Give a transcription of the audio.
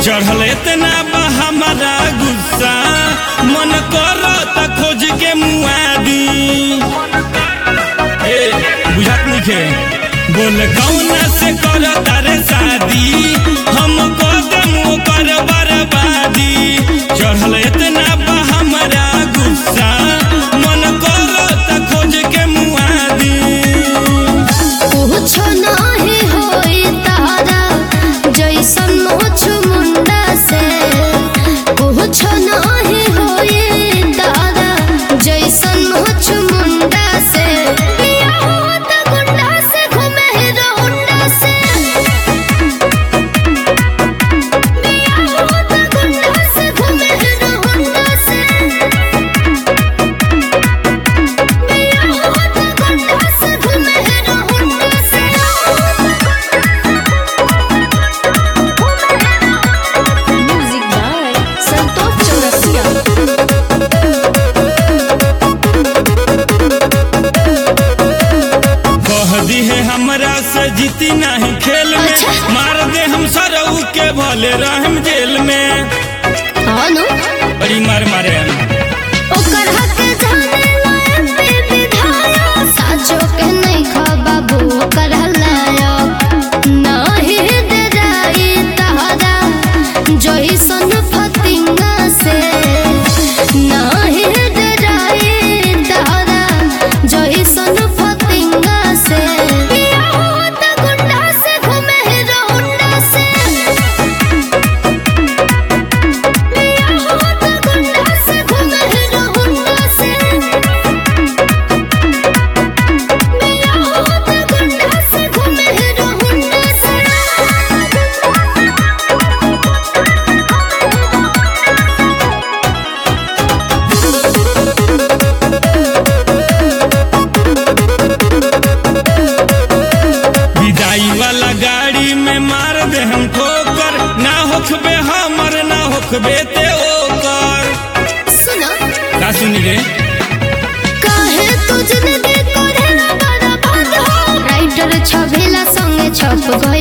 चढ़ल इतना बा हमारा गुस्सा मन करो त खोज के मुआदी ए बुझात नइखे बोल कौन से कर तारे शादी हम कदम ओकर बर्बादी चढ़ल इतना बा हमारा गुस्सा मन करो त खोज के मुआदी कुछो नाही होई तारा जैसन मोछ मुंडा से कुछो नाही होई तारा जैसन मोछ मुंडा से पिया होत गुंडा से घूमे हीरो होंडा से पिया होत गुंडा से घूमे हीरो होंडा से पिया होत गुंडा से घूमे हीरो होंडा से Music by Santosh Chaurasia. कह दी है हमरा से जीती नहीं खेल में अच्छा। मार दे हम सरऊ के भले रहम जेल में हाँ नु बड़ी मार मारे ओकर हक जाने लायक पे विधायक साचो के नहीं खा बाबू ओकर हलायक नाही डराई तहरा जैसन फतिंगा से नाही डराई तहरा जैसन फतिंगा से पिया होत गुंडा से घूमे हीरो होंडा से पिया होत गुंडा से घूमे हीरो होंडा से पिया होत गुंडा से घूमे हीरो होंडा से विदाई वाला गाड़ी में मार दे हम ठोकर ना होखबे हमर ना होखबे ते ओकर सुना का सुनी रे काहे तुझने देखो रे ना बड़ा बात हो राइटर छबेला संगे छप